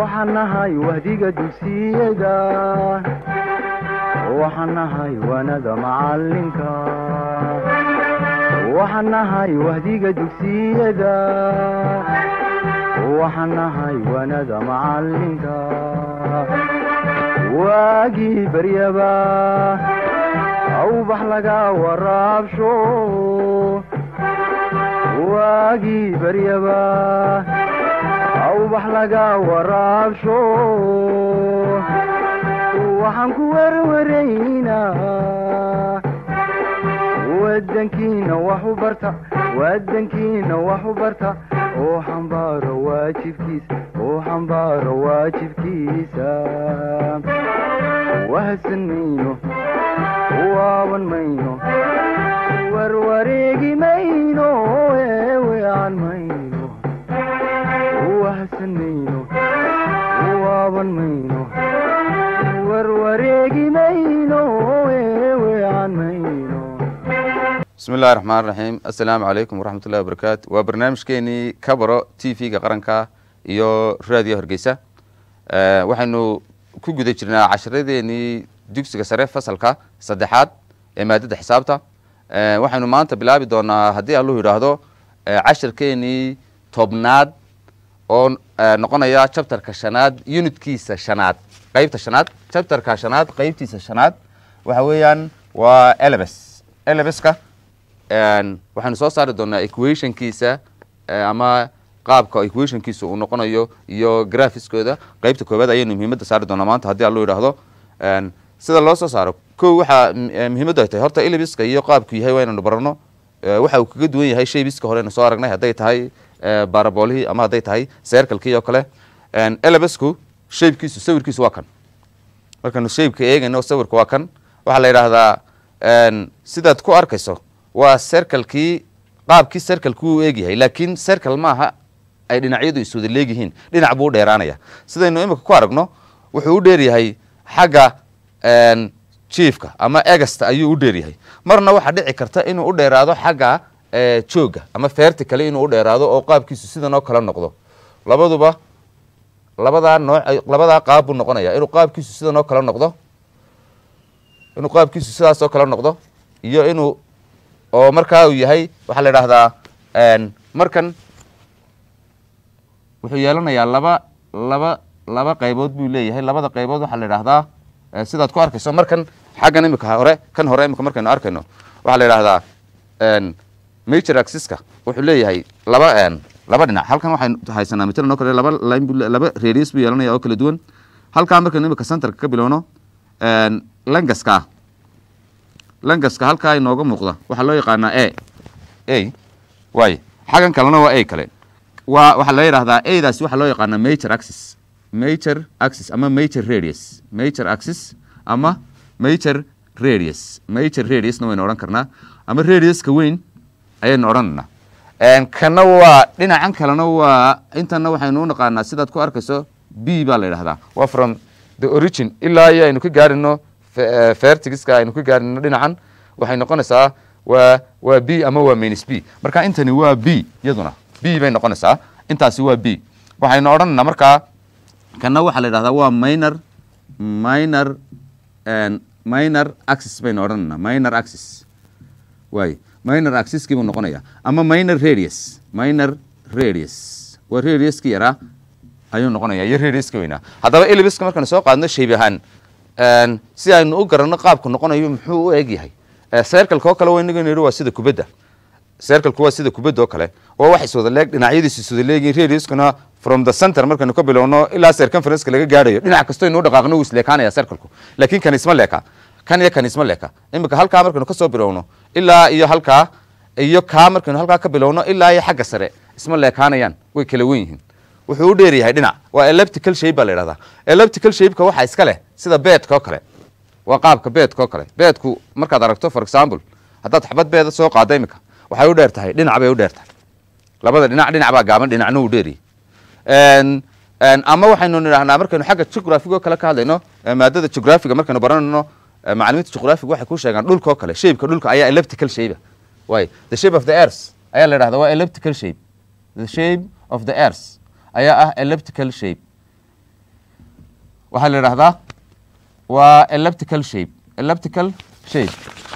waxaan nahay wahdiga dugsiyada waxaan nahay waanada macalinka waxaan nahay wahdiga dugsiyada waxaan nahay waanada macalinka waagii baryaba awbax laga waraabsho waagii baryaba awbax laga waraabsho waxaan ku werwaraynaa wadankiina wax u barta wadankiina wax u barta oo xambaaro waajibkiisa oo xambaaro waajibkiisa wahadsan mayno waaban mayno warwareegi mayno eewean mayno wahadsan mayno waaban mayno warwareegi mayno eewean mayno bismi illahi raxmaan raxiim assalaamu calaykum waraxmat ullahi wabarakaatu waa barnaamijkeenii kabaro t v-ga qaranka iyo raadiyo hargeysa waxaynu ku guda jirnaa casharadeenii dugsiga sare fasalka saddexaad ee maadada xisaabta waxaynu maanta bilaabi doonaa haddii alluhu yidhaahdo cashirkeenii tobnaad oo noqonaya chapterka shanaad unitkiisa shanaad qeybta shanaad chapterka shanaad qeybtiisa shanaad waxa weeyaan waa elebes elebeska waxaynu soo saari doonaa equationkiisa ama qaabka equationkiisa uu noqonayo iyo graphiskooda qeybta koowaad ayaynu muhiimadda saari doonaa maanta haddii allu yidhaahdo sida loo soo saaro ko waxaa muhiimaddu ay tahay horta elebiska iyo qaabku yahay waa inaynu barano waxa uu kaga duwan yahay shaybiska horeynu soo aragnay hadday tahay baraboolihii ama hadday tahay sercalkii oo kale elebesku shaybkiisu sawirkiisu waa kan markaynu shaybka eegayno sawirka waa kan waxaa la yidhaahdaa sidaad ku arkayso waa sercalkii qaabkii sercalku uu eegyahay laakiin sercal maaha ay dhinacyadu iswada leegyihiin dhinac buu u dheeraanaya sidaynu imika ku aragno wuxuu u dheeryahay xagga jiefka ama egasta ayuu u dheeryahay marna waxaa dhici karta inuu u dheeraado xagga jooga ama feerti kale inuu u dheeraado oo qaabkiisu sidan oo kale noqdo labaduba labadaa nooc labadaa qaab buu noqonaya inuu qaabkiisu sidan oo kale noqdo inuu qaabkiisu sidaas oo kale noqdo iyo inuu oo markaa uu yahay waxaa la idhaahdaa markan wuxuu yeelanayaa laba laba laba qaybood buu leeyahay labada qaybood waxaa la idhahdaa sidaad ku arkayso markan xaggan imika hore kan hore imika markaynu arkayno waxaa la idhahdaa major axiska wuxuu leeyahay laba laba dhinac halkan waxaynu haysanaa matalan oo kale laba line bu laba radius buu yeelanaya oo kala duwan halkaa markaynu imika centerka ka bilowno langaska langaska halkaa inooga muuqda waxaa loo yaqaanaa a a waay xaggan kalena waa a kale waa waxaa la yidhahdaa adaasi waxaa loo yaqaanaa major axis major axis ama major radius major axis ama major radius major radiusna waynu odhan karnaa ama radiuska weyn ayaynu odhanaynaa kana waa dhinacan kalena waa intana waxaynu u naqaanaa sidaad ku arkayso b baa la yidhahdaa waa from the origin ilaa iyo aynu ka gaarino fertigiska aynu ka gaarino dhinacan waxay noqonaysaa waa waa b ama waa minus b marka intani waa b iyaduna b bay noqonaysaa intaasi waa b waxaynu odhanaynaa markaa kana waxaa la yidhahdaa waa minor minor minor axis baynu odhanaynaa minor axis waay minor axiskii buu noqonaya ama minor radius minor radius waa radiuski yaraa ayuu noqonaya iyo radiuska weynaa haddaba elibiska markaynu soo qaadno shayb ahaan si aynu u garanno qaabku noqonayo muxuu u eg yahay sercalka oo kale waynagan yidhi waa sida kubadda sercalku waa sida kubadda oo kale waa wax iswada leeg dhinacyadiisu iswada leegihin radiuskuna from the center markaynu ka bilowno ilaa circumferenceka laga gaadhayo dhinac kasto aynu u dhaqaaqno wuu isleekaanaya sercalku laakiin kan isma leeka kan iyo kan isma leeka imika halkaa markaynu kasoo bilowno ilaa iyo halkaa iyo kaa markaynu halkaa ka bilowno ilaa iyo xagga sare isma leekaanayaan way kala wen yihiin wuxuu u dheer yahay dhinac waa eleptical shape baa la yidhahdaa eleptical shapeka waxaa iska leh sida beedka oo kale waa qaabka beedka oo kale beedku markaad aragto for example haddaad xabad beeda soo qaado imika waxay u dheer tahay dhinac bay u dheer tahay labada dhinac dhinac baa gaaban dhinacna uu dheeryahay ama waxaynu nidhahnaa markaynu xagga geographiga oo kale ka hadlayno maadada geographiga markaynu baranayno macalimiinta geographiga waxay ku sheegaan dhulka oo kale shapeka dhulka ayaa elliptical shape way the shape of the earth ayaa la yidhahdaa waa elliptical shape the shape of the earth ayaa ah elliptical shape waxaa la idhahdaa waa elliptical shape elliptical shape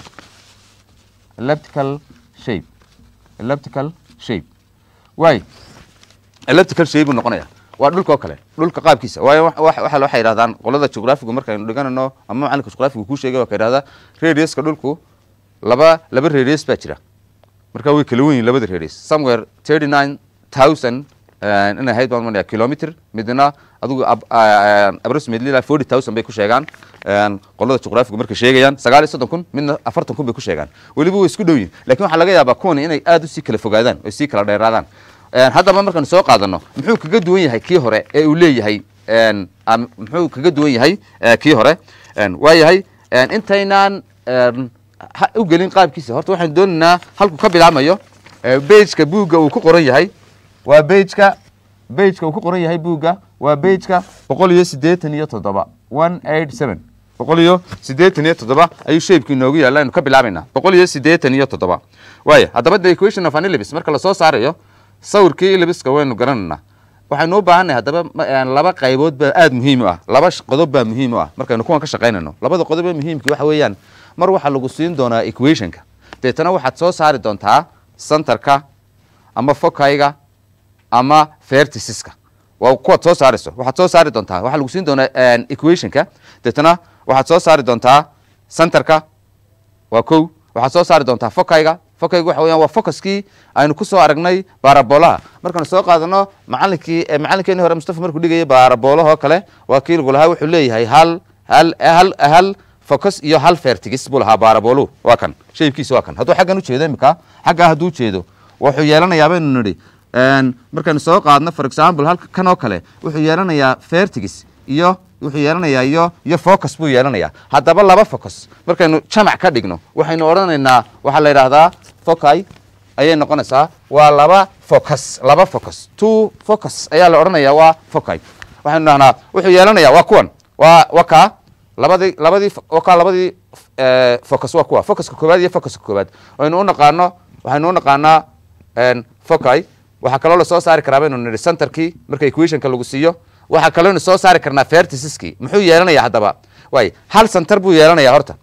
elliptical shape elliptical shape waay elliptical shape buu noqonaya waa dhulka oo kale dhulka qaabkiisa waayo wa- wa- waxa waxay yidhahdaan qolada jugraafigu markaynu dhiganayno ama macalinka jugraafigu kuu sheegay waa ka yidhahdaa radiuska dhulku laba laba radius baa jira marka way kala wen yihin labada radius somewhere thirty nine thousand inay ahayd baan manaya kilometer midna adigu ab- ah, approximately like forty thousand bay ku sheegaan een, qolada jugraafigu markay sheegayaan sagaal iyo soddon kun midna afartan kun bay ku sheegaan weliba way isku dhow yihin lakin waxaa laga yaabaa kuwani inay aad usii kala fogaadaan oo sii kala dheeraadaan Een, haddaba markaanu soo qaadano muxuu kaga duwan yahay kii hore ee uu leeyahay een, am- muxuu kaga duwan yahay eh, kii hore Een, waa yahay een, intaynaan een, ha- u gelin qaabkiisa horta waxaan doonaynaa halku ka bilaamayo bejka buugga uu ku qoran yahay waa bejka bejka uu ku qoran yahay buugga waa bejka boqol iyo siddeetan iyo toddoba one eight seven boqol iyo siddeetan iyo toddoba ayuu shaybki inoogu yaalla aynu ka bilaabaynaa boqol iyo siddeetan iyo toddoba waaya haddaba the equation of anilibis marka lasoo saarayo sawirkii ilibiska waynu garanaynaa waxaynu u baahannahay haddaba ma- een, laba qaybood baa aada muhiim u ah laba sh- qodob baa muhiim u ah markaynu kuwan ka shaqaynayno labada qodob ee muhiimki waxa weeyaan mar waxaa lagu siin doonaa equationka deetana waxaad soo saari doontaa centerka ama fokayga ama verticiska waa kuwaad soo saarayso waxaad soo saari doontaa waxaa lagu siin doonaa een, equationka deetana waxaad soo saari doontaa centerka waa kow waxaad soo saari doontaa fokayga fokayga waxa weeyaan waa focuskii aynu ku soo aragnay baarabolaha markaanu soo qaadano macalinkii eh, macalinkeeni hore mustafa markuu dhigayay baarabolahoo kale waa kii lagu lahaa wuxuu leeyahay hal hal hal hal focus iyo hal vertigis buu lahaa baaraboluhu waa kan shaybkiisa waa kan hadduu xaggan ujeedo imika xaggaa hadduu ujeedo wuxuu yeelanayaa baynu nidhi een, markaynu soo qaadno for example halka kan oo kale wuxuu yeelanayaa vertigis iyo wuxuu yeelanayaa iyo iyo focus buu yeelanayaa haddaba laba focus markaynu jamac ka dhigno waxaynu odhanaynaa waxaa la yidhaahdaa foci ayay noqonaysaa waa laba focus laba focus two focus ayaa la odhanayaa waa foci waxaynu dhahnaa wuxuu yeelanayaa waa kuwan waa waa kaa labadii labadii fo- waa kaa labadii eh, focus waa kuwa focuska koowaad iyo focuska koowaad waynu u naqaano waxaynu u naqaanaa een, foci waxaa kaloo lasoo saari karaa baynu nidhi centerkii marka equationka lagu siiyo waxaa kaloo soo saari karnaa verticiskii muxuu yeelanayaa haddaba waay hal center buu yeelanayaa horta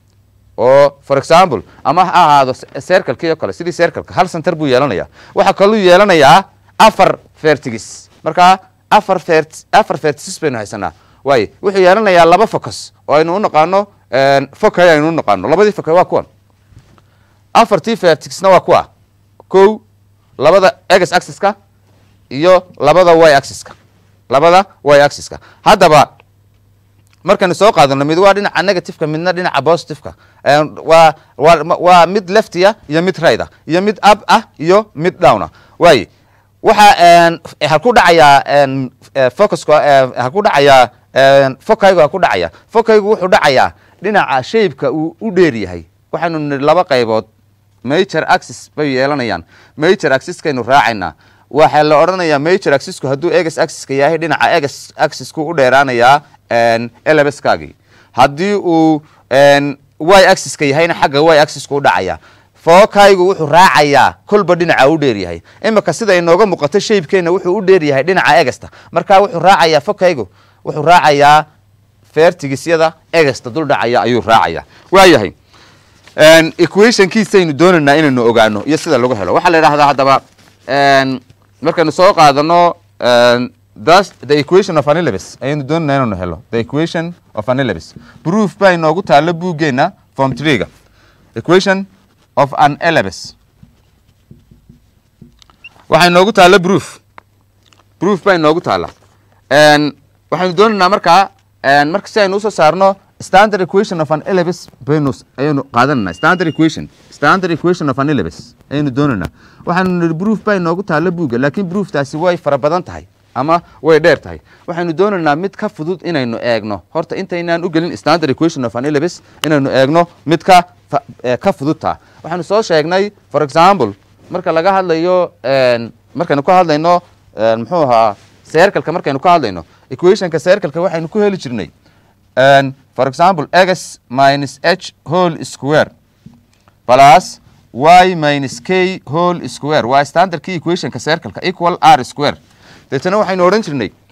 oo for example ama ha ahaado circlekii oo kale sidii circleka hal center buu yeelanayaa waxaa kaluu yeelanayaa afar vertigis markaa afar vert afar verticis baynu haysanaa waay wuxuu yeelanayaa laba focus oo aynu u naqaano foci aynu u naqaano labadii foci waa kuwan afartii vertixna waa kuwa kow labada x axiska iyo labada y axiska labada y axiska haddaba markaynu soo qaadano mid waa dhinaca negativeka midna dhinaca positiveka Een, waa waa ma- waa mid leftiya iyo mid right ah iyo mid up ah iyo mid down ah waaye waxa een, f- halku dhacayaa een, eh, focuska eh, halku dhacayaa een, fokaygu halku dhacaya fokaygu wuxuu dhacayaa dhinaca shapeka uu u dheer yahay waxaynu nidhi laba qaybood major axis bay yeelanayaan major axiskaynu raacaynaa waxaa la odhanayaa major axisku hadduu eges axiska yahay dhinaca eges axisku u dheeraanayaa elebeskaagii haddii uu een, y axiska yahayna xagga y axisku u dhacaya fookaygu wuxuu raacayaa kolba dhinaca u dheer yahay imika sida inooga muuqato shaybkeena wuxuu u dheer yahay dhinaca egesta marka wuxuu raacayaa fokaygu wuxuu raacayaa fertigisyada egesta dul dhacaya ayuu raacaya waayahay Een, equationkiisaynu doonaynaa inaynu ogaano iyo sida lagu helo waxaa la yidhahdaa haddaba een, markaynu soo qaadano een, thus the equation of anilibis ayaynu doonaynaa inaynu helo the equation of anilibis proof baa inoogu taalo buuggeena form treega equation of an elibis waxaa inoogu taalo proof proof baa inoogu taala Een, waxaynu doonaynaa markaa een, marka si aynu usoo saarno standard equation of an elibis baynu ayaynu qaadanayna standard equation standard equation of an elibis ayaynu doonaynaa waxaynu nidhi proof baa inoogu taalo buugga laakiin prooftaasi way fara badan tahay ama way dheer tahay waxaynu doonaynaa mid ka fudud inaynu eegno horta intaynaan u gelin standard equation of an elibis inaynu eegno mid ka fa- eh, ka fududtaa waxaynu soo sheegnay for example marka laga hadlayo een, markaynu ka hadlayno een, muxuu ahaa circleka markaynu ka hadlayno equationka circleka waxaynu ku heli jirnay een, for example x minus h whole square plus y minus k whole square waa standardkii equationka circleka equal r square deetana waxaynu odhan jirnay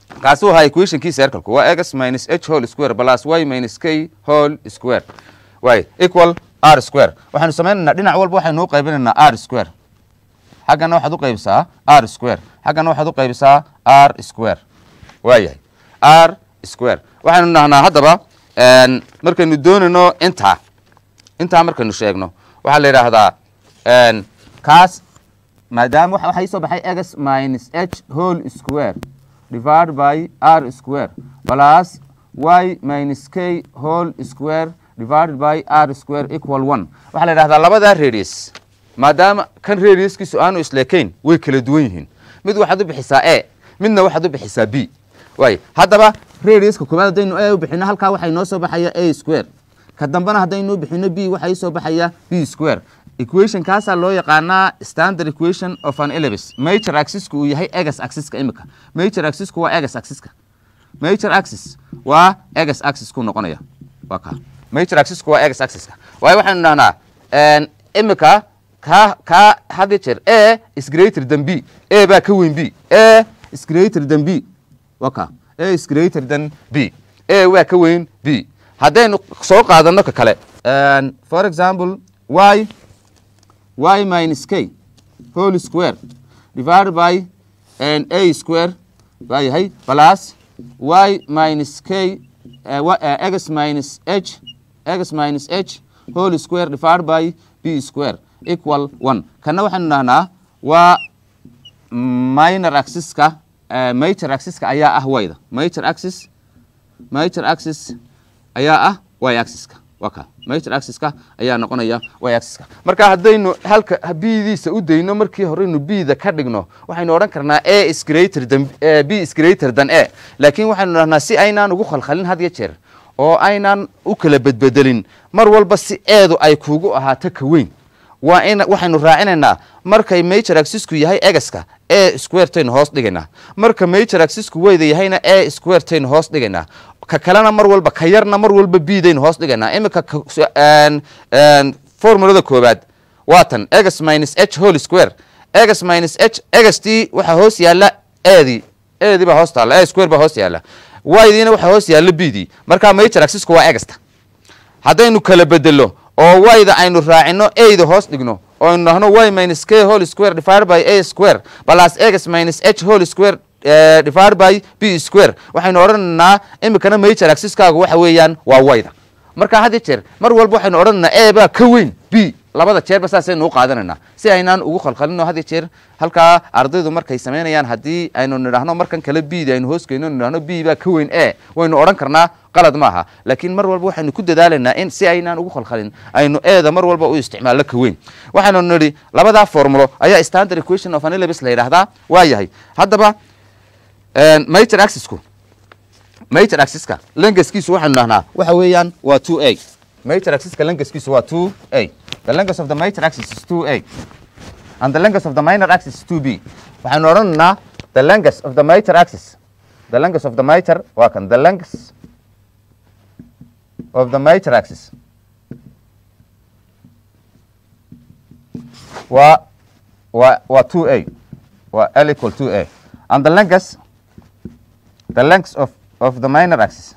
kaasuu ahaa equationkii circlku waa x minus h whole square plus y minus k whole square way equal r square waxaanu samaynaynaa dhinac walba waxaynu u qaybinaynaa r square xaggana waxaad u qaybisaa r square xaggana waxaad u qaybisaa r square waayahay r square waxaynu dhahnaa haddaba een, markaynu doonayno intaa intaa markaynu sheegno waxaa la yidhaahdaa een, kaas maadaama waxa waxaa ii soo baxay x minus h whole square divided by r square plus y minus k whole square divided by r square equal one waxaa la yidhahdaa labadaa radius maadaama kan radiuskiisu aanu isleekayn way kala duwan yihiin mid waxaad u bixisaa a midna waxaad u bixisaa b waay haddaba radiuska koobaad haddaynu a u bixino halkaa waxaa inoo soo baxaya a square ka dambena haddaynu bixino b waxaa soo baxaya b square equation kaasaa loo yaqaanaa standard equation of an ellipse major axisku uu yahay egas axiska imika major axisku waa egas axiska major axis waa egas axis ku noqonaya waa ka major axisku waa egas axiska waayo waxaynu dhahnaa een, imika ka ka had iyo jeer a is greater than b a baa ka weyn b a is greater than b waa ka a is greater than b a waa ka weyn b haddaynu soo qaadano ka kale een, for example y y minus k whole square divided by an a square waa yahay plus y minus k uh, y- uh, x minus h x minus h whole square divided by b square equal one kana waxaynu dhahnaa waa minor axiska uh, major axiska ayaa ah wayda major axis major axis ayaa ah y axiska waa ka major axiska ayaa noqonaya y axiska marka haddaynu halka bdiisa u dayno markii horeynu bda ka dhigno waxaynu odhan karnaa a is greater than eh, b is greater than a laakiin waxaynu dhahnaa si aynaan ugu khalkhalin had iyo jeer oo aynaan u kala bedbedelin mar walba si eedu ay kuugu ahaato ka weyn waa in waxaynu raacinaynaa markay major axisku yahay egaska a squaretaynu hoos dhigaynaa marka major axisku weyda yahayna a squaretaynu hoos dhigaynaa ka kalena mar walba ka yarna mar walba bdaynu hoos dhigaynaa imika ka- s- een- een, formulada koobaad waa tan egas minus h whole square egas minus h egastii waxaa hoos yaalla eedii eedii baa hoos taalla a square baa hoos yaalla ydiina waxaa hoos yaalla bdii marka major axisku waa egasta haddaynu kala bedelo oo wayda aynu raacino ayda hoos dhigno oo aynu dhahno y minus k whole square divided by a square plus x minus h whole square eh, divided by b square waxaynu odhanaynaa imikana major axiskaagu waxa weeyaan waa wayda marka had iyo jeer mar walba waxaynu odhanaynaa a baa ka weyn b labada jeerba saasaynu u qaadanaynaa si aynaan ugu khalkhalino had iyo jeer halkaa ardaydu markay samaynayaan haddii aynu nidhaahno markan kale bda aynu hoos geyno nidhahno b baa ka weyn a waynu odhan karnaa qalad maaha laakiin mar walba waxaynu ku dadaalaynaa in si aynaan ugu khalkhalin aynu eeda mar walba u isticmaalno ka weyn waxaynu nidhi labadaa formulo ayaa standard equation of anilabis la yidhaahdaa waa yahay haddaba een, major axisku major axiska lengaskiisu waxaynu dhahnaa waxa weeyaan waa two a major axiska lengaskiisu waa two a the length of the major axis is two a and the length of the minor axis is two b waxaynu odhanaynaa the length of the major axis the length of the major waa kan the length of the major axis waa waa waa two a waa l equal two a and the length the length of of the minor axis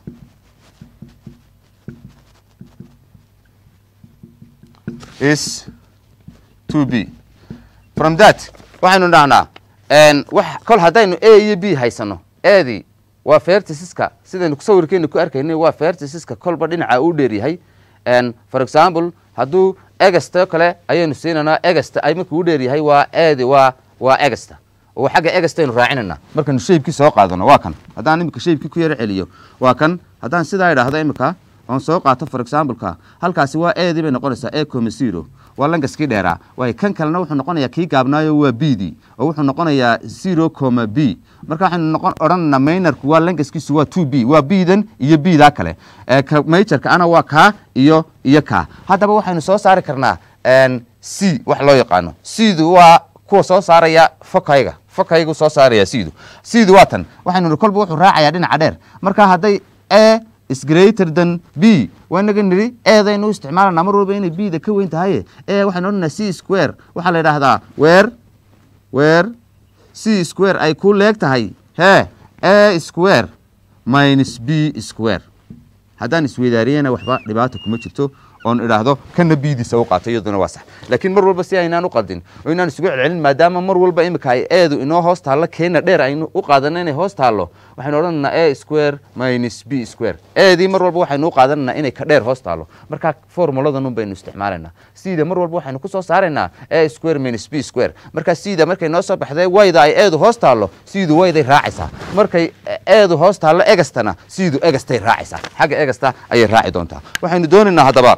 is 2b from that waxaynu dhahnaa een, wax kol haddaynu a iyo b haysano eedii waa verticiska sidaynu sawirkeena ku arkaynay waa verticiska kolba dhinaca u dheeryahay een, for example hadduu egasta kale ayaynu siinaynaa egasta ay markuu u dheeryahay waa eedi waa waa egasta oo xagga egastaynu raacinayna markaynu shaybkii soo qaadano waa kan haddaan imika shaybkii ku yaro celiyo waa kan haddaan sidaa idhaahdo imika oon soo qaato for exampleka halkaasi waa eedii bay noqonaysaa e coma zero waa langaskii dheeraa waayo kan kalena wuxuu noqonayaa kii gaabnaayo waa b d oo wuxuu noqonayaa zero coma b marka waxaynu noqon odhanaynaa maynarku waa langaskiisu waa two b waa b dan iyo b daa kale ee ka majorka ana waa kaa iyo iyo kaa haddaba waxaynu soo saari karnaa een, c wax loo yaqaano cdu waa kuwa soo saaraya fokayga fokaygu soo saaraya cdu cdu waa tan waxaynu nihi kolba wuxuu raacayaa dhinaca dheer marka hadday a is greater than b waa inaga nidhi eedaynu u isticmaalanaa mar walba inay b da ka weyn tahay e waxaynu odhanaa c square waxaa la yidhaahdaa weer weer c square ay ku leeg tahay hee a square minus b square haddaan isweydaariyana waxba dhibaata kuma jirto oon idhaahdo kana biidiisa u qaato iyaduna waa sax laakiin mar walba si aynaan u qaldin oo inaan isugu celcelin maadaama mar walba imika ay eedu inoo hoos taallo keena dheer aynu u qaadana inay hoos taallo waxaynu odhanaynaa a square minus b square eedii mar walba waxaynu u qaadanaynaa inay ka dheer hoos taallo markaa formuladan un baynu isticmaalaynaa sida mar walba waxaynu ku soo saaraynaa a square minus b square markaa sida markay noo soo baxday wayda ay eedu hoos taallo siidu wayday raacaysaa markay eedu hoos taallo egastana siidu egastay raacaysaa xagga egasta ayay raaci doontaa waxaynu doonaynaa haddaba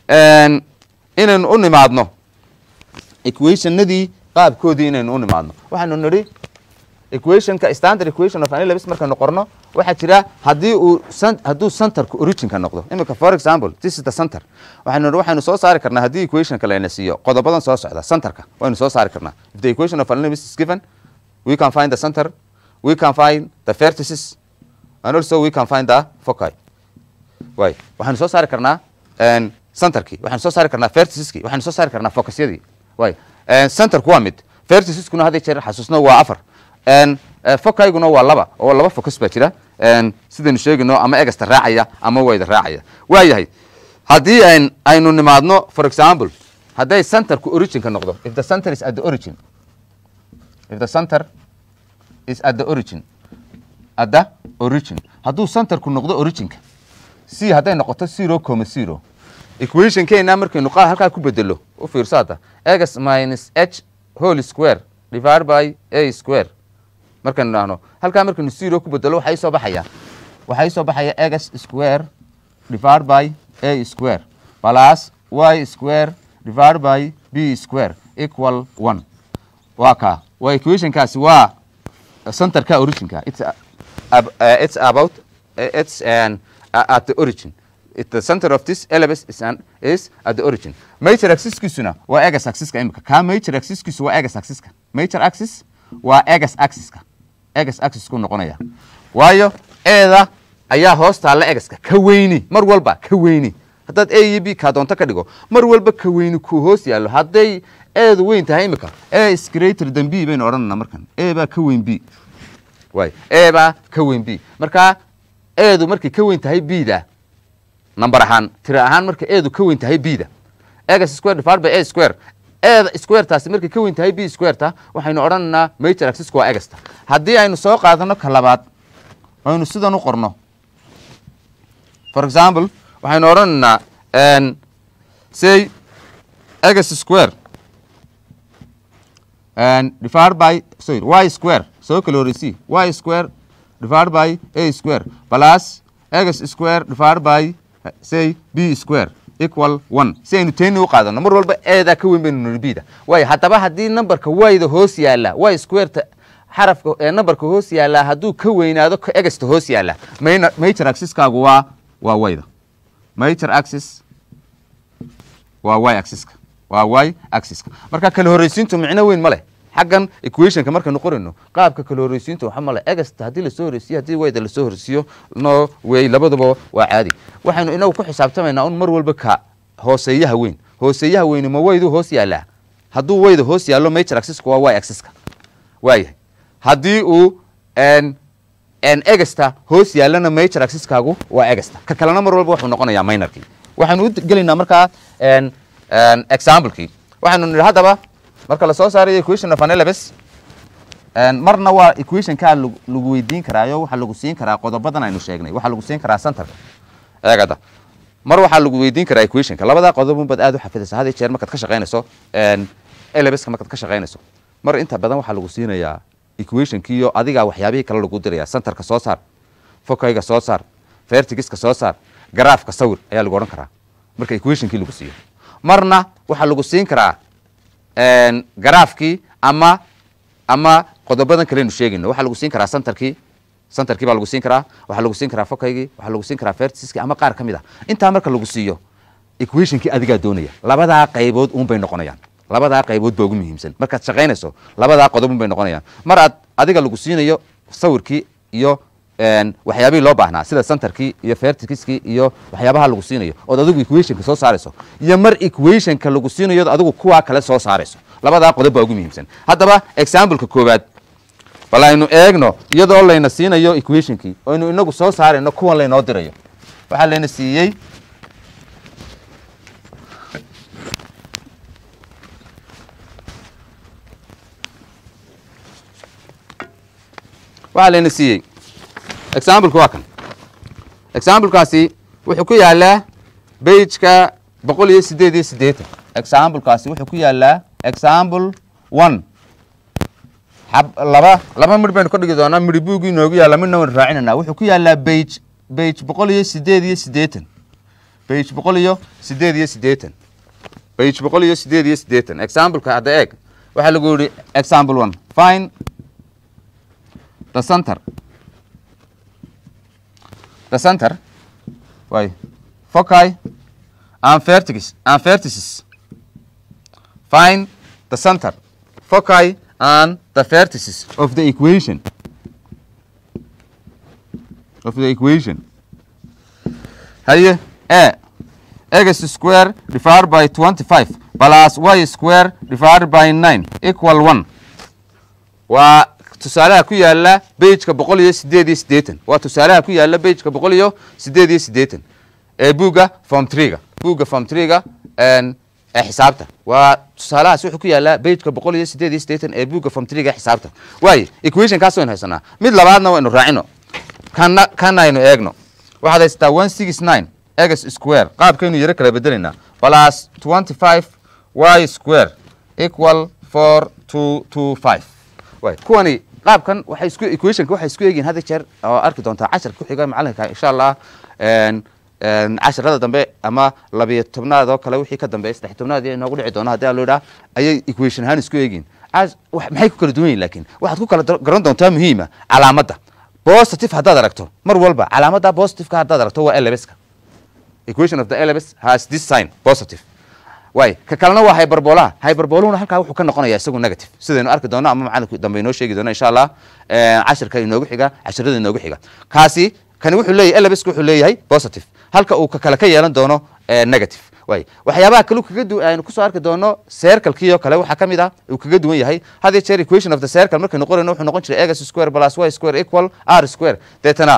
inaynu u nimaadno equationadii qaabkoodii inaynu u nimaadno waxaynu nidhi equationka standard equation of anilabis markaynu qorno waxaa jira haddii uu hadduu centerku originka noqdo imika for example this is the center waxaynu nidhi waxaynu soo saari karnaa haddii equationka layna siiyo qodobadan soo socda centerka waynu soo saari karnaa if the equation of anilabis is given we can find the center we can find the vertices and also we can find the foci way waxaynu soo saari karnaa centerkii waxaynu soo saari karnaa verticiskii waxaynu soo saari karnaa focusyadii way centerku waa mid verticiskuna hadda jeer xasuusno waa afar focayguna waa laba oo laba focus baa jira sidaynu sheegayno ama egasta raacaya ama wayda raacaya waa yahay haddii aynu nimaadno for example hadday centerku originka noqdo if the center is at the origin if the center is at the origin at the origin hadduu centerku noqdo originka c hadday noqoto zero coma zero equationkeena markaynu qa halkaa ku bedelo u fiirso hadda x minus h whole square divided by a square markaynu dhahno halkaa markaynu zero ku bedelo waxaa isoo baxaya waxaa isoo baxaya x square divided by a square plus y square divided by b square equal one waa kaa waa equationkaasi waa centerka originka it's, uh, uh, it's about uh, it's an, uh, at the origin It, the center of this elevus is, an, is at the origin major axiskiisuna waa egas axiska imika kaa major axiskiisu waa egas axiska major axis waa egas axiska egas axisku noqonaya waayo eeda ayaa hoos taalla egaska ka weyni mar walba ka weyni haddaad a iyo b kaa doonto ka dhigo mar walba ka weyni kuu hoos yaallo hadday eedu weyn tahay imika a is greater than b baynu odhanana markan a baa ka weyn b waay a baa ka weyn b markaa eedu markay ka weyn tahay b da number ahaan tira ahaan marka eedu ka weyn tahay b da x square divided by a square eeda square taasi markay ka weyn tahay b square ta waxaynu odhanaynaa major axisku waa egasta haddii aynu soo qaadano ka labaad aynu sidan u qorno for example waxaynu odhanaynaa say x square divided by sorry y square soo kala horeysi y square divided by a square plus x square divided by say b square equal one si aynu teeni u qaadano mar walba eedaa ka weyn baynu niri bda waayo haddaba haddii numberka wayda hoos yaalla y squareta xarafka ee numberka hoos yaallaa hadduu ka weynaado ka egasta hoos yaalla mayna major axiskaagu waa waa wayda major axis waa y axiska waa y axiska marka kala horreysiintu micno weyn ma leh xaggan equationka markaynu qorayno qaabka kala horreysiinta waxa male egasta haddii lasoo horreysiyo haddii wayda lasoo horreysiyo no way labaduba waa caadi waxaynu inagu ku xisaabtamaynaa un mar walba ka hooseeyaha weyn hooseeyaha weyni ma waydu hoos yaallaa hadduu wayda hoos yaallo major axiska waa y axiska waayahay haddii uu egasta hoos yaallana major axiskaagu waa egasta ka kalena mar walba wuxuu noqonayaa minorkii waxaynu u gelaynaa markaa examplekii waxaynu nidhi haddaba marka lasoo saarayo equation of anelabes marna waa equationkaa lagu weydiin karaayo waxaa lagu siin karaa qodobadan aynu sheegnay waxaa lagu siin karaa centerka eegada mar waxaa lagu weydiin karaa equationka labadaa qodobun baad aad u xafidaysa had iyo jeer markaad ka shaqaynayso elebeska markaad ka shaqaynayso mar inta badan waxaa lagu siinayaa equationkiiyo adigaa waxyaabihii kale lagu diraya centerka soo saar fokayga soo saar vertigiska soo saar garaafka sawir ayaa lagu odhan karaa marka equationkii lagu siiyo marna waxaa lagu siin karaa garaafkii ama ama qodobadan kalenu sheegayno waxaa lagu siin karaa centerkii centerkii baa lagu siin karaa waxaa lagu siin karaa fokaygii waxaa lagu siin karaa verticiskii ama qaar ka mid a intaa marka lagu siiyo equationkii adigaa doonaya labadaa qaybood uun bay noqonayaan labadaa qaybood baa ugu muhiimsan markaad shaqaynayso labadaa qodob un bay noqonayaan mar aad adiga lagu siinayo sawirkii iyo waxyaabihii loo baahnaa sida centerkii iyo vertikiskii iyo waxyaabaha lagu siinayo ood adigu equationka soo saarayso iyo mar equationka lagu siinayo adigu kuwaa kale soo saarayso labadaa qodob baa ugu muhiimsan haddaba exampleka koowaad bal aynu eegno iyadoo layna siinayo equationkii oynu inagu soo saarayno kuwan laynoo dirayo waxaa layna siiyey waxaa layna siiyey exampleka waa kan examplekaasi wuxuu ku yaalaa bageka boqol iyo sideed iyo siddeetan examplekaasi wuxuu ku yaalaa example one xab laba laba midh baynu ka dhigi doonaa midhi buugii inoogu yaalla midna waynu raacinanaa wuxuu ku yaalaa bage bage boqol iyo sideed iyo siddeetan bage boqol iyo sideed iyo siddeetan bage boqol iyo sideed iyo siddeetan exampleka hadda eeg waxaa lagu yihi example one fine the center the center way foci and vertices and vertices find the center foci and the vertices of the equation of the equation haye a x square divided by 25 plus y square divided by 9 equal 1 waa tusaalaha ku yaala bageka boqol iyo sideed iyo siddeetan waa tusaalaha ku yaala bageka boqol iyo sideed iyo siddeetan ee buugga form trega buugga form trega ee xisaabta waa tusaalahaas wuxuu ku yaalaa bageka boqol iyo sideed iyo siddeetan ee buugga form trega xisaabta waaye equation kaas waynu haysanaa mid labaadna waynu raacino kana kana aynu eegno waxaad haysataa one six nine x square qaabkaynu yaro kala bedelaynaa plus twenty five y square equal four two two five way kuwani qaabkan waxay isku equationka waxay isku eegyihin hadda jeer oo arki doontaa casharka ku xiga macalinka insha allah casharada dambe ama labiyo tobnaad oo kale wixii ka dambeeya saddex tobnaad iyo inoogu dhici doona haddii aan loo idhaha ayay equation ahaan isku eegyihin maxay ku kala duwan yihin laakiin waxaad ku kala garan doontaa muhiima calaamadda positive haddaad aragto mar walba calaamadda positiveka haddaad aragto waa elebeska equation of the elebes has this sign positive way ka kalena waa hyperbolaha hyperboluhuna halkaa wuxuu ka noqonaya isagu negative sidaynu arki doono ama macalinku dambe inoo sheegi doono insha allah cashirka inoogu xiga cashirada inoogu xiga kaasi kani wuxuu leeyahay elebeska wuxuu leeyahay positive halka uu ka kale ka yeelan doono negative way waxyaabaha kale kaga du aynu kusoo arki doono circlekii oo kale waxaa ka mid ah uu kaga duwan yahay had iyo jeer equation of the circle markaynu qorayno wuxuu noqon jiray x square plus y square equal r square deetana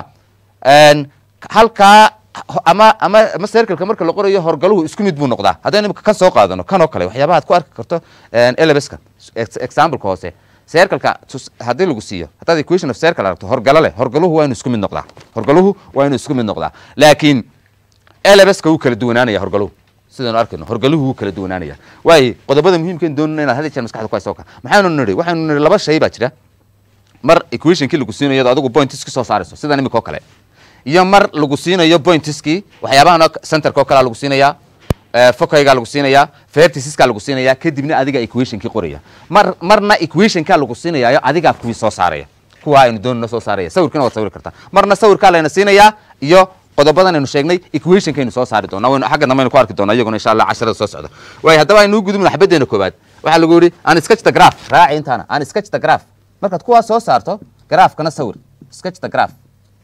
halkaa ama ama ama circleka marka la qorayo horgaluhu isku mid buu noqdaa haddaynu imika kan soo qaadano kan oo kale waxyaabaha ad ku arki karto elebeska exampleka hoose circleka haddii lagu siiyo haddaad equation of circle aragto horgalo leh horgaluhu waa inu isku mid noqdaa horgaluhu waa inuu isku mid noqdaa laakiin elebeska wuu kala duwanaanaya horgaluhu sidaynu arkayno horgaluhu wuu kala duwanaanaya waayo qodobada muhiimkan doonina inaad had jeer maskaxda ku hayso ka maxaynu nidhi waxaynu nidhi laba shay baa jira mar equationkii lagu siinayo iyadoo adigu points ka soo saarayso sidan imika oo kale iyo mar lagu siinayo pointiskii waxyaabahan centerka oo kalea lagu siinayaa focaygaa lagu siinayaa vertisiskaa lagu siinayaa kadibna adiga equationkii qoraya mar marna equationkaa lagu siinayayo adigaa kuwii soo saaraya kuwaa aynu doonino soo saaraya sawirkina waad sawiri kartaa marna sawirkaa layna siinayaa iyo qodobadan aynu sheegnay equationkaynu soo saari doonaa waynu xagga dambe aynu ku arki doonaa iyaguna insha allah casharada soo socda waayo haddaba aynu u gudubno xabaddeena koowaad waxaa lagu yidhi an sketch the graph raaci intaana an sketch the graph markaad kuwaa soo saarto graafkana sawir sketch the graph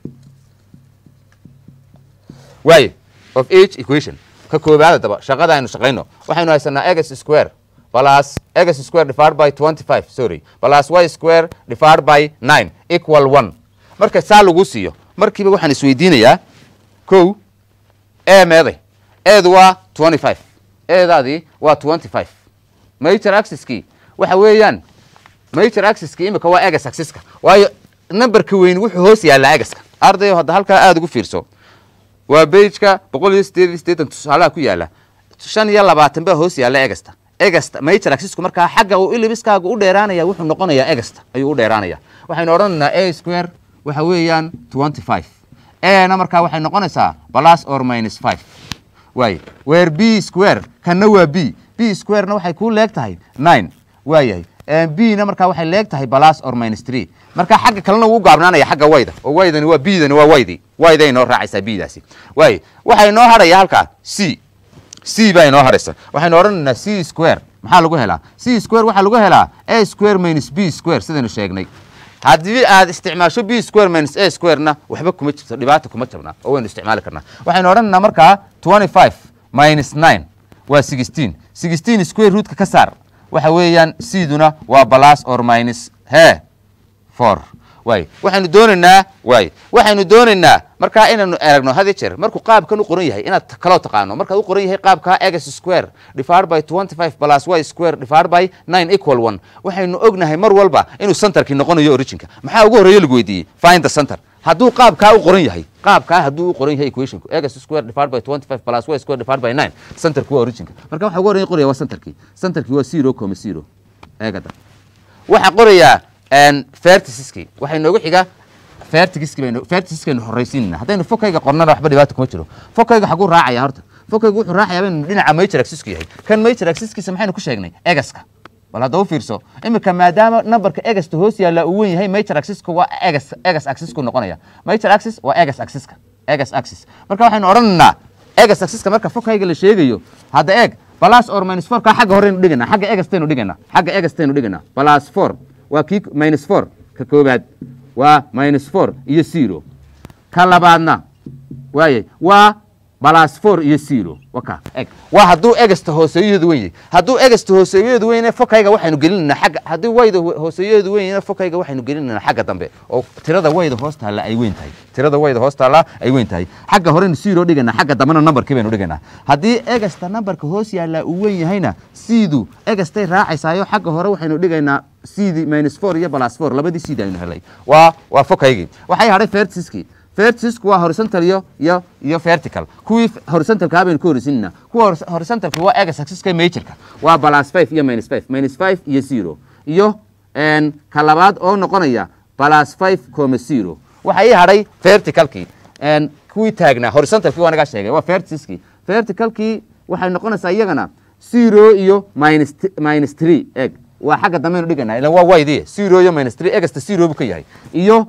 waayo of each equation ka koobaad adaba shaqada aynu shaqayno waxaynu haysanaa x square plus x square divided by 25 sorry plus y square divided by 9 equal 1 marka saa lagu siiyo markiiba waxaan isweydiinayaa kow e meeday eedu waa 25 eedaadii waa 25 major axiskii waxa weeyaan major axiskii imika waa egas axiska waayo numberka weyn wuxuu hoos yaallaa egaska ardayo hadda halkaa aada ugu fiirso waa bageka boqol iyo sideed iyo siddeetan tusaalaha ku yaala shan iyo labaatan baa hoos yaalla egasta egasta major axisku markaa xagga uu ilibiskaaga u dheeraanaya wuxuu noqonayaa egasta ayuu u dheeraanaya waxaynu odhanaynaa a square waxa weeyaan twenty five ana markaa waxay noqonaysaa plus or minus five waay weer b square kanna waa b b squarena waxay kuu leeg tahay nine waayahay b na markaa waxay leeg tahay plus or minus three marka xagga kalena wuu gaabnaanaya xagga wayda oo waydani waa bdani waa waydi wayday noo raacaysaa bdaasi waay waxay noo hadhaya halkaa c c baa inoo hadhaysa waxaynu odhanaynaa c square maxaa lagu helaa c square waxaa lagu helaa a square minus b square sidaynu sheegnay haddii aad isticmaasho b square minus a squarena waxba kuma jirto dhibaata kuma jabnaa oo waynu isticmaali karnaa waxaynu odhanaynaa markaa twenty five minus nine waa sixteen sixteen square rootka ka saar waxa weeyaan cduna waa plus or minus he four waay waxaynu doonaynaa waay waxaynu doonaynaa markaa inaynu aragno had iyo jeer markuu qaabkan u qoran yahay inaad kaloo taqaano markaad u qoran yahay qaabka x square divided by twenty five plus y square divided by nine equal one waxaynu ognahay mar walba inuu centerkii noqonayo originka maxaa ugu horreeya lagu weydiiyey find the center hadduu qaabkaa u qoran yahay qaabkaa hadduu u qoran yahay equationku x square divided by twenty five plus y square divided by nine centerku waa originka marka waxa ugu horreeya qoraya waa centerkii centerkii waa zero comma zero eegada waxaa qorayaa verticiskii waxay noogu xiga vertigiski baynu verticiskaynu horraysiinana haddaynu fokayga qornana waxba dhibaata kuma jiro fokayga xaguu raacaya horta fokayga wuxuu raacayaa baynu dhinaca major axisku yahay kan major axiskiisa maxaynu ku sheegnay egaska bal hadda u fiirso iminka maadaama numberka egasta hoos yaalla uu wen yahay major axiska waa egas egas axisku noqonaya major axis waa egas axiska egas axis marka waxaynu odhanaynaa egas axiska marka fokayga la sheegayo hadda eeg plus or minus four kaa xagga horeynu dhigaynaa xagga egastaynu dhigaynaa xagga egastaynu dhigaynaa plus four waa kii minus four ka koobaad waa minus four iyo zero ka labaadna waaye waa plus four iyo zero waka eg waa hadduu egasta hooseeyaheedu wen yahay hadduu egasta hooseeyaheedu wen yahay fokayga waxaynu gelinaynaa xagga haddii wayda hooseeyaheedu wen yahay fokayga waxaynu gelinaynaa xagga dambe oo tirada wayda hoos taalla ay weyn tahay tirada wayda hoos taalla ay weyn tahay xagga horeynu zero dhigaynaa xagga dambena numberkii baynu dhigaynaa haddii egasta numberka hoos yaalla uu wen yahayna siidu egastay raacaysaayo xagga hore waxaynu dhigaynaa cd minus four iyo plus four labadii cd aynu helay waa waa fokaygii waxay hadhay verticiskii verticisku waa horizontal iyo iyo iyo vertical kuwii horizontalkaa baynu ka horeysinayna kuwa horizontalka waa egas axiska majorka waa plus five iyo minus five minus five iyo zero iyo ka labaad oo noqonaya plus five comma zero waxa ii hadhay verticalkii kuwii taagnaa horizontalkii waa naga sheegay waa verticiskii verticalkii waxay noqonaysaa iyagana zero iyo minus minus three eg waa xagga dambeynu dhiganaa ila waa waydi zero iyo minus three egasta zero buu ka yahay iyo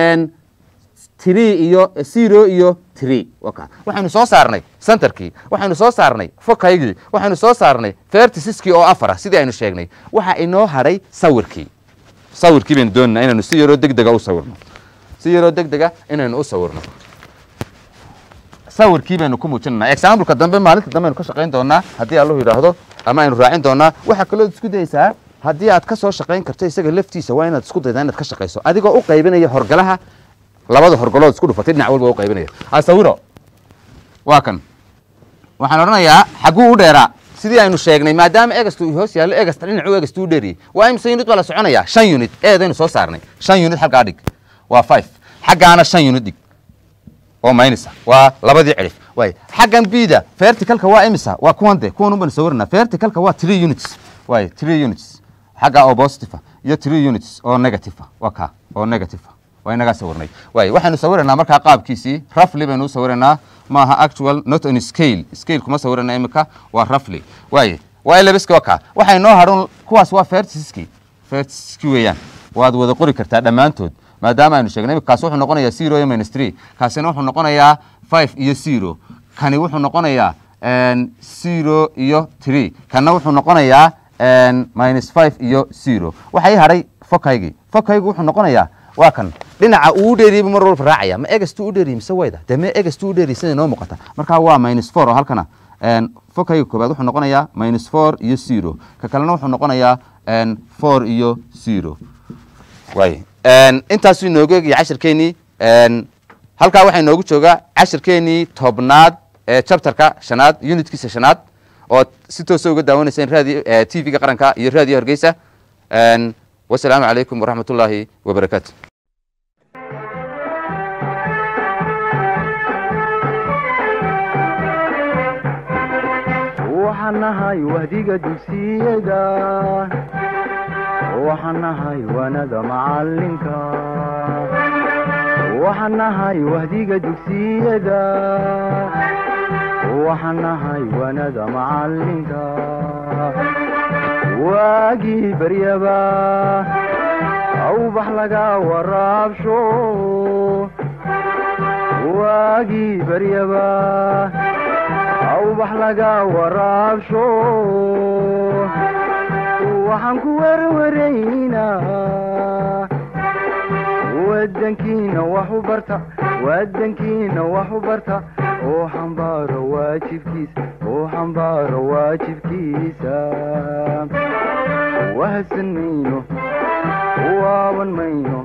three iyo zero iyo three waka waxaynu soo saarnay centerkii waxaynu soo saarnay fokaygii waxaynu soo saarnay verticiskii oo afar ah sidii aynu sheegnay waxa inoo hadhay sawirkii sawirkii baynu doonanaa inaynu si yaroo deg dega u sawirno si yaroo deg dega inaynu u sawirno sawirkii baynu ku muujinanaa exampleka dambe maalinta dambe aynu ka shaqayn doonaa haddii allahu yidhaahdo ama aynu raacin doonaa waxaa kaloo isku dayeysaa haddii aad ka soo shaqayn karto isaga laftiisa waa inaad isku daydaa inaad ka shaqayso adigoo u qaybinaya horgalaha labada horgalood isku dhufatay dhinac walba u qaybinaya asawiro waa kan waxaan odhanayaa xagguu u dheeraa sidii aynu sheegnay maadaama egasta uu hoos yaallo egasta dhinacu egasta u dheeriyey waa imse unit baa la soconayaa shan unit eedaynu soo saarnay shan unit xaggaa dhig waa five xaggaana shan unit dhig oo maynisa waa labadii cirif waay xaggan bida verticalka waa imisa waa kuwan de kuwan unbanu sawirnaa verticalka waa three units waay three units xagga oo positive iyo three units oo negative waa ka oo negative waa inagaa sawirnay waay waxaynu sawiraynaa markaa qaabkiisii roughly baynu u sawiraynaa maaha actual not on scale scale kuma sawirana imika waa roughly waay waa labiska waa ka waxay noo hadhun kuwaas waa verticiski verticiski weeyaan waad wada qori kartaa dhammaantood maadaama aynu sheegnay imika kaasi wuxuu noqonayaa zero iyo minus three kaasina wuxuu noqonayaa five iyo zero kani wuxuu noqonayaa zero iyo three kana wuxuu noqonayaa minus five iyo zero waxay hadhay fokaygii fokaygu wuxuu noqonayaa waa kan dhinaca uu dheeriyey mar walba raacaya ma egastu u dheeriyey mise wayda dee me egastu u dheeriyey sida inoo muuqata markaa waa minus four oo halkana fokayga koobaad wuxuu noqonayaa minus four iyo zero ka kalena wuxuu noqonayaa four iyo zero waay intaasuu inoogu egaya cashirkeenii halkaa waxaa inoogu joogaa cashirkeenii tobnaad ee chapterka shanaad unitkiisa shanaad oo si toosa uga daawanayseen radio t v-ga qaranka iyo radio hargeysa wasalaamu calaykum waraxmat ullaahi wabarakaatu waxaan nahay wahdiga dugsiyada waxaan nahay wanada macalinka waxaan nahay wahdiga dugsiyada waxaan nahay wanada macalinka waagii baryaba awbax laga waraabsho waagii baryaba awbax laga waraabsho waxaan ku werwaraynaa wadankiina wax u barta wadankiina wax u barta oo xambaaro waajibkiisa oo xambaaro waajibkiisa wahsan mayno waaban mayno